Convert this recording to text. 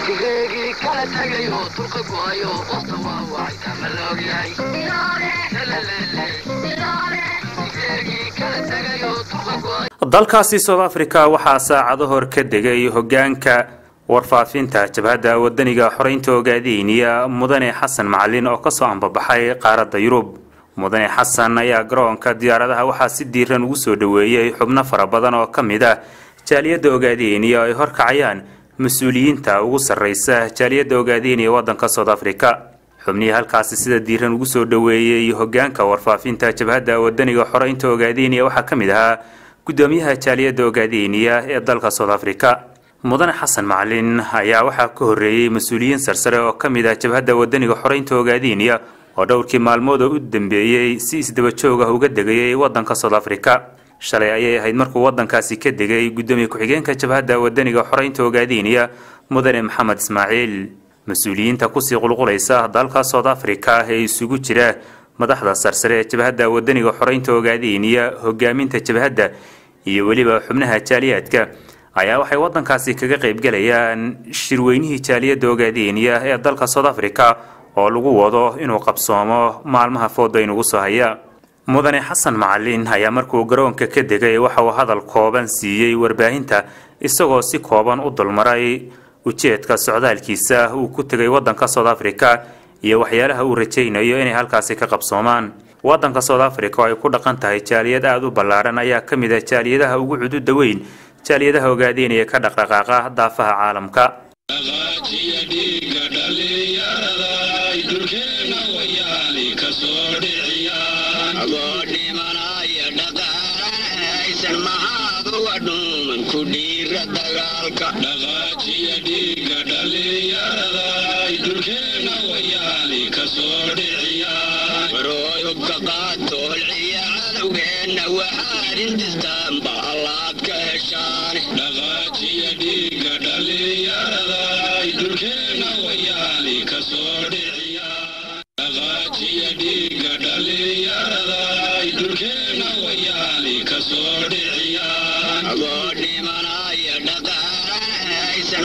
tigreegii kala tagayo turqa go'ayo qosta waa wacay ama la ogyahay tigreegii kala tagayo turqa go'ayo dalkaasi south africa waxaa saacado hor ka degay hogaanka warfaafinta jabhadda wadaniga xoreynta ogaadeyniya mudane xasan macalin oo kasoo ambabaxay qaaradda yurub mudane xasan ayaa garoonka diyaaradaha waxaa si diiran ugu soo dhoweeyey xubno fara badan oo ka mid ah jaaliyadda ogaadeyniya ay horkacayaan mas-uuliyiinta ugu sarreysa jaaliyadda ogaadeyniya waddanka south africa xubnihii halkaasi sida diiran ugu soo dhoweeyey hogaanka warfaafinta jabhadda wadaniga xoreynta ogaadeyniya waxaa ka mid ahaa gudoomiyaha jaaliyadda ogaadeyniya ee dalka south africa mudane xasan macalin ayaa waxaa ka horreeyey mas-uuliyiin sarsare oo ka mid ah jabhadda wadaniga xoreynta ogaadeyniya oo dhowrkii maalmood oo u dambeeyey si isdaba joog ah uga degayay waddanka south africa shalay ayay ahayd markuu waddankaasi ka degay gudoomiye ku-xigeenka jabhadda wadaniga xoreynta ogaadeyniya mudane maxamed ismaaciil mas-uuliyiinta kusii qulqulaysa dalka south africa ee isugu jira madaxda sarsare ee jabhadda wadaniga xoreynta ogaadeyniya hogaaminta jabhadda iyo weliba xubnaha jaaliyaadka ayaa waxay waddankaasi kaga qaybgalayaan shirweynihii jaaliyadda ogaadeyniya ee dalka south africa oo lagu wado inuu qabsoomo maalmaha fooda inugu soo haya mudane xasan macalin ayaa markuu garoonka ka degay waxa uu hadal kooban siiyey warbaahinta isagoo si kooban u dulmaray ujeedka socdaalkiisa uu ku tegay waddanka south africa iyo waxyaalaha uu rajaynayo inay halkaasi ka qabsoomaan waddanka south africa oo ay ku dhaqan tahay jaaliyad aada u ballaadhan ayaa ka mid ah jaaliyadaha ugu cududa weyn jaaliyadaha ogaadeynaya ka dhaqdhaqaaqa daafaha caalamka dhaqaajiya dhiiga dhalinyarada dulkeena wayaali kasoo dhiciya warooyubka qaato holciya cadowgeenna waxaad intistaanba allaad ka heshaan dhaqaajiya dhiiga dhalinyarada dulkeena wayaali kasoo dhiciya dhaqaajiya dhiiga dhalinyarada dulkeena wayaali kasoo dhiciya